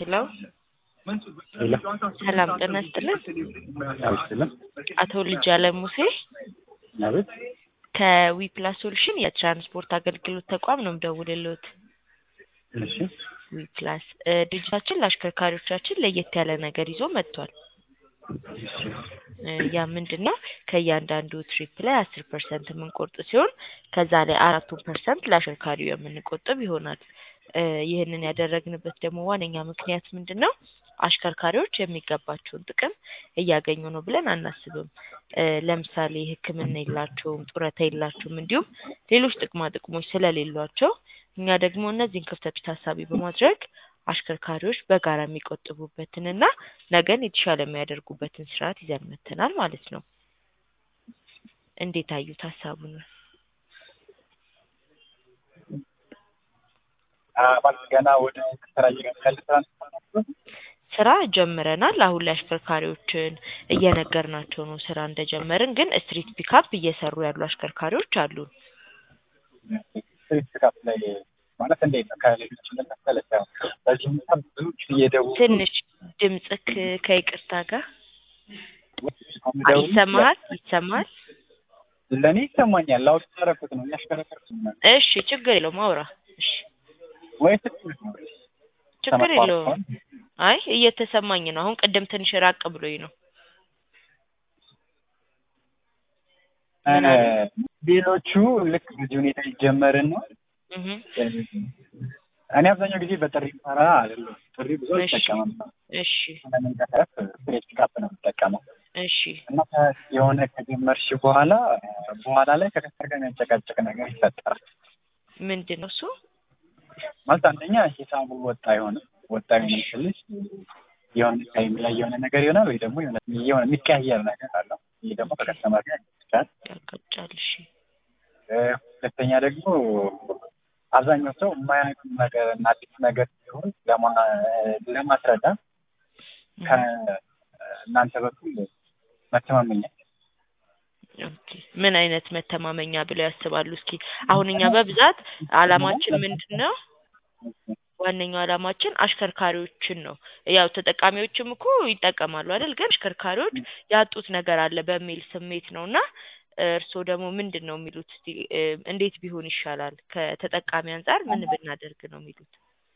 ሄሎ ሄሎ ሰላም ጤና ይስጥልን። አልስለም አቶ ልጅ አለም ሙሴ አቤት ከዊፕላስ ሶሉሽን የትራንስፖርት አገልግሎት ተቋም ነው የምደውልልዎት። እሺ ዊፕላስ እ ድርጅታችን ለአሽከርካሪዎቻችን ለየት ያለ ነገር ይዞ መጥቷል። እ ያ ምንድን ነው? ከእያንዳንዱ ትሪፕ ላይ አስር ፐርሰንት የምንቆርጥ ሲሆን ከዛ ላይ አራቱን ፐርሰንት ለአሽከርካሪው የምንቆጥብ ይሆናል። እ ይህንን ያደረግንበት ደግሞ ዋነኛ ምክንያት ምንድን ነው? አሽከርካሪዎች የሚገባቸውን ጥቅም እያገኙ ነው ብለን አናስብም። እ ለምሳሌ ሕክምና የላቸውም፣ ጡረታ የላቸውም፣ እንዲሁም ሌሎች ጥቅማ ጥቅሞች ስለሌሏቸው እኛ ደግሞ እነዚህን ክፍተቶች ታሳቢ በማድረግ አሽከርካሪዎች በጋራ የሚቆጥቡበትንና ነገን የተሻለ የሚያደርጉበትን ስርዓት ይዘን መጥተናል ማለት ነው። እንዴት አዩት ሀሳቡን? ማለት ገና ወደ ስራ እየገባል ትራንስፖርት ስራ ጀምረናል። አሁን ላይ አሽከርካሪዎችን እየነገርናቸው ነው ስራ እንደጀመርን። ግን ስትሪት ፒካፕ እየሰሩ ያሉ አሽከርካሪዎች አሉን። ስትሪት ፒካፕ ላይ ማለት እንዴት ነው? ከሌሎች ለመሰለ ሳይሆን በዚህ ሁኔታ ብዙዎች እየደወሉ ትንሽ ድምፅክ ከይቅርታ ጋር የሚደውሉ ይሰማሃል? ይሰማሃል? ለእኔ ይሰማኛል። ላውድ ያደረኩት ነው እያሽከረከርኩ ነው። እሺ፣ ችግር የለውም አውራ። እሺ፣ ወይ ስትል ነው ችግር የለውም። አይ እየተሰማኝ ነው። አሁን ቅድም ትንሽ ራቅ ብሎኝ ነው። ምን አለ? ሌሎቹ ልክ በዚህ ሁኔታ ይጀመርን ነው እህ እኔ አብዛኛው ጊዜ በጥሪ ሰራ አይደለም። ጥሪ ብዙ እሺ። አልጠቀምም። እሺ ለመንቀሳቀስ ስትሬት ፒካፕ ነው የምጠቀመው እሺ እና ከ- የሆነ ከጀመርሽ በኋላ በኋላ ላይ ከከስተር ጋር የሚያጨቃጭቅ ነገር ይፈጠራል። ምንድን ነው እሱ? ማለት አንደኛ ሂሳቡ ወጣ የሆነ ወጣ የሆነ ስልሽ የሆነ ታይም ላይ የሆነ ነገር ይሆናል ወይ ደግሞ የሆነ የሆነ የሚቀያየር ነገር አለው። ይህ ደግሞ ከከስተመር ጋር ይችላል። ያጋጫል። እሺ ሁለተኛ ደግሞ አብዛኛው ሰው የማያውቅ ነገር እና አዲስ ነገር ሲሆን ለማ- ለማስረዳት ከእናንተ በኩል መተማመኛ ኦኬ። ምን አይነት መተማመኛ ብለው ያስባሉ? እስኪ አሁን እኛ በብዛት አላማችን ምንድን ነው? ዋነኛው አላማችን አሽከርካሪዎችን ነው። ያው ተጠቃሚዎችም እኮ ይጠቀማሉ አይደል? ግን አሽከርካሪዎች ያጡት ነገር አለ በሚል ስሜት ነው እና እርስዎ ደግሞ ምንድን ነው የሚሉት? እስቲ እ እንዴት ቢሆን ይሻላል? ከተጠቃሚ አንጻር ምን ብናደርግ ነው የሚሉት?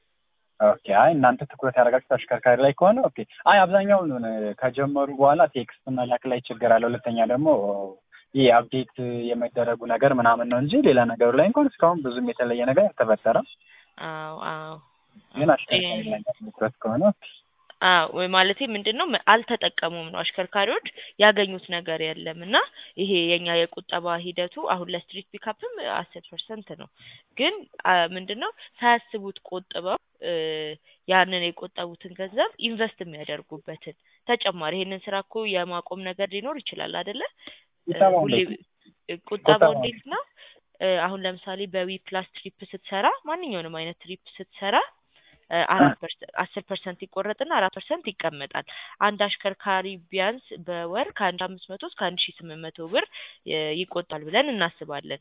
ኦኬ። አይ እናንተ ትኩረት ያደረጋችሁት አሽከርካሪ ላይ ከሆነ ኦኬ። አይ አብዛኛውን ከጀመሩ በኋላ ቴክስት መላክ ላይ ችግር አለ። ሁለተኛ ደግሞ ይህ አፕዴት የመደረጉ ነገር ምናምን ነው እንጂ ሌላ ነገሩ ላይ እንኳን እስካሁን ብዙም የተለየ ነገር አልተፈጠረም። አዎ አዎ ግን አሽከርካሪ ላይ ትኩረት ከሆነ ኦኬ። አዎ ወይ ማለቴ ምንድን ነው አልተጠቀሙም ነው አሽከርካሪዎች ያገኙት ነገር የለም እና ይሄ የኛ የቁጠባ ሂደቱ አሁን ለስትሪት ፒካፕም አስር ፐርሰንት ነው ግን አ ምንድን ነው ሳያስቡት ቆጥበው እ ያንን የቆጠቡትን ገንዘብ ኢንቨስት የሚያደርጉበትን ተጨማሪ ይሄንን ስራ እኮ የማቆም ነገር ሊኖር ይችላል አይደለ እ ሂሳቡ ሁሌ እንዴት ነው? ቁጠባው ቁጠባው እንዴት ነው እ አሁን ለምሳሌ በዊ ፕላስ ትሪፕ ስትሰራ ማንኛውንም አይነት ትሪፕ ስትሰራ እ አራት ፐርሰንት አስር ፐርሰንት ይቆረጥና አራት ፐርሰንት ይቀመጣል። አንድ አሽከርካሪ ቢያንስ በወር ከአንድ አምስት መቶ እስከ አንድ ሺ ስምንት መቶ ብር እ ይቆጣል ብለን እናስባለን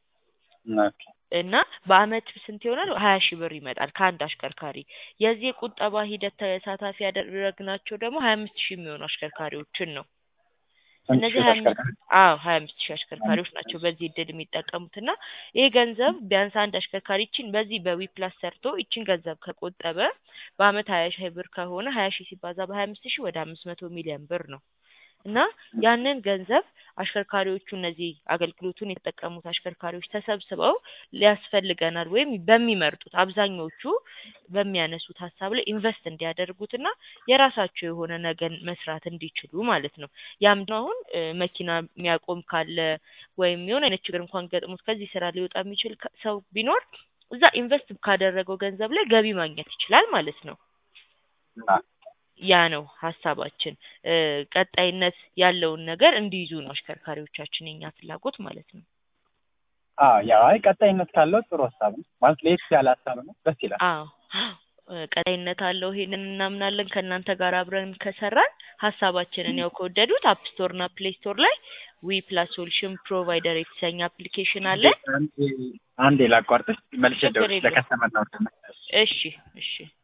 ኦኬ። እና በአመት ስንት ይሆናል? ሀያ ሺህ ብር ይመጣል ከአንድ አሽከርካሪ። የዚህ የቁጠባ ሂደት ተሳታፊ ያደረግናቸው ደግሞ ሀያ አምስት ሺህ የሚሆኑ አሽከርካሪዎችን ነው። ስንት እነዚህ ሺህ ሀያ አሽከርካሪ? አዎ ሀያ አምስት ሺህ አሽከርካሪዎች ናቸው በዚህ እድል የሚጠቀሙት እና ይህ ገንዘብ ቢያንስ አንድ አሽከርካሪ ይችን በዚህ በዊፕላስ ሰርቶ ይችን ገንዘብ ከቆጠበ በአመት ሀያ ሺህ ብር ከሆነ ሀያ ሺህ ሲባዛ በሀያ አምስት ሺህ ወደ አምስት መቶ ሚሊዮን ብር ነው እና ያንን ገንዘብ አሽከርካሪዎቹ እነዚህ አገልግሎቱን የተጠቀሙት አሽከርካሪዎች ተሰብስበው ሊያስፈልገናል ወይም በሚመርጡት አብዛኞቹ በሚያነሱት ሀሳብ ላይ ኢንቨስት እንዲያደርጉትና የራሳቸው የሆነ ነገን መስራት እንዲችሉ ማለት ነው። ያም ደግሞ አሁን እ መኪና የሚያቆም ካለ ወይም የሆነ አይነት ችግር እንኳን ገጥሞት ከዚህ ስራ ሊወጣ የሚችል ከ- ሰው ቢኖር እዛ ኢንቨስት ካደረገው ገንዘብ ላይ ገቢ ማግኘት ይችላል ማለት ነው። ያ ነው ሀሳባችን። እ ቀጣይነት ያለውን ነገር እንዲይዙ ነው አሽከርካሪዎቻችን የኛ ፍላጎት ማለት ነው። አዎ ያው አይ ቀጣይነት ካለው ጥሩ ሀሳብ ነው ማለት ለየት ያለ ሀሳብ ነው። ደስ ይላል። አዎ እ ቀጣይነት አለው። ይሄንን እናምናለን። ከእናንተ ጋር አብረን ከሰራን ሀሳባችንን ያው ከወደዱት አፕ ስቶር እና ፕሌይ ስቶር ላይ ዊ ፕላስ ሶሉሽን ፕሮቫይደር የተሰኘ አፕሊኬሽን አለ። አንዴ አንዴ ላቋርጥሽ መልሼ ችግር ደውልሽ የለውም። ለከስተመር ነው። እሺ እሺ